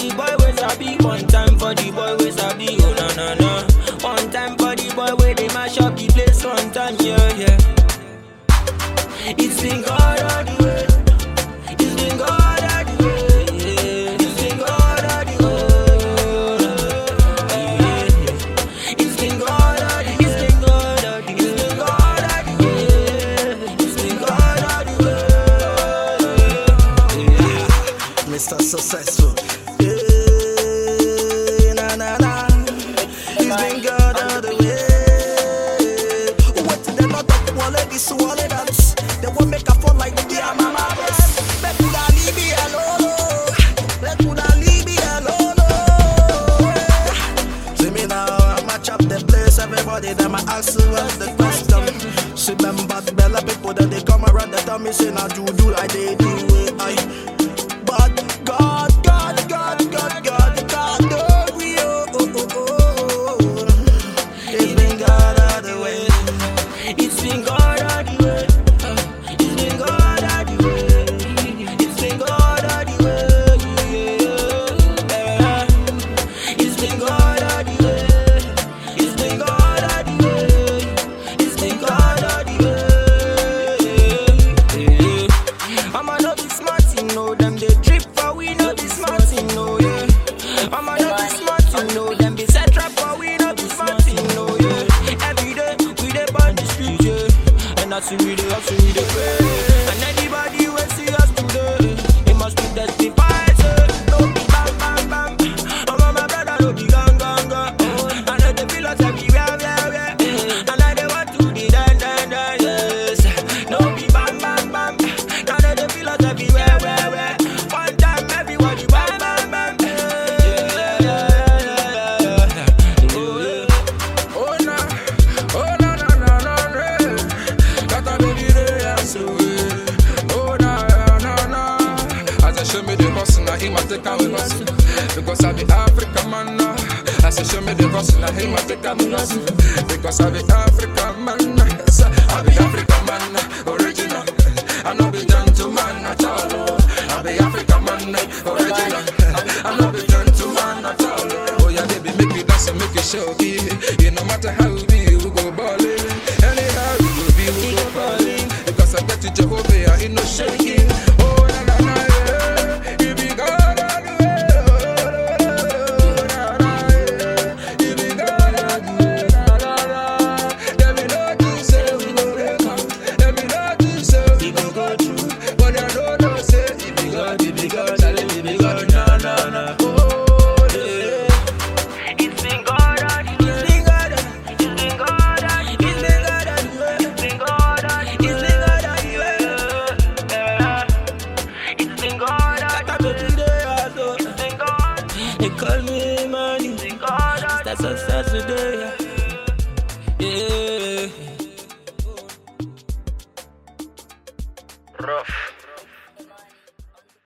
the boy wey sabi, one time for the boy wey sabi, oh na na na. One time for the boy wey dey mash up the place, one time, yeah yeah. It's been God all the way. It's been God all the way. yeah. It's been God all the way. yeah. It's been God all the It's been God all the It's been God all the way. It's been God all the way. yeah. Mr. Successful. Yeah, na na na. He's been God all the way. What did they not talk? Wallet this, wallet that. They won't make a fall like the yeah, mama. Let Buddha leave me alone. oh. Let Buddha leave me alone. oh. See me now, I match up the place. Everybody them I ask you what's the question. See them bad bella people that they come around, they tell me say now do do like they do it. I, but God, God, God, God, God, God, oh, we, oh, oh, oh, oh, oh. It's been God all the way. It's been God all the way. It's been God all the way. It's been God all the way. yeah. It's been God all the way. It's been God all the way. It's been God all the way. I'ma not be smart, you know them they drip for we not be smart, you know yeah. I'ma not be smart, you know them be set trap for we not be smart, you know yeah. Every day we dey burn the street, yeah. And that's we dey hustle, we dey pray. And anybody we see us today, it must be testified, say no be bang bang bang. I'm on my brother, no be gang gang gang. I know they feel us everywhere, where where. And I dey want to be done done done, yes. No be bang bang bang. Now they dey feel us everywhere, where where. One time everybody bang bang bang. Yeah, yeah, yeah, yeah, yeah, yeah. Oh, yeah. Oh na, oh na na na na na, that a baby they are so. Oh na na na, as I show me the hustle, now he must take away hustle. Because I be African man now. As I show me the hustle, now he must take away hustle. Because I be African man, yes, I be African man, original. I know be gentleman at all. I be African man, original. I know be gentleman at all. Oh yeah, baby, make me dance and make you show me. It no matter how we be, we go ballin'. Anyhow we go be, we go ballin'. Because I bet you Jehovah, I ain't no shaking. Oh na na na yeah, you be God all the way. Oh, na, na, yeah. You be God all the way. Na, na, na. Them me know to say we go break am. Them me know to say we go go through. But I know no say it be God, it be God, Charlie, it be God. Na na na. Oh yeah. It's been God all the way. It's been God all- It's been God all- It's been God all the way. It's been God all- It's been God all the way. Yeah. It's been God all the way. It's been God. They call me money. It's been God all the way. That's success today. yeah.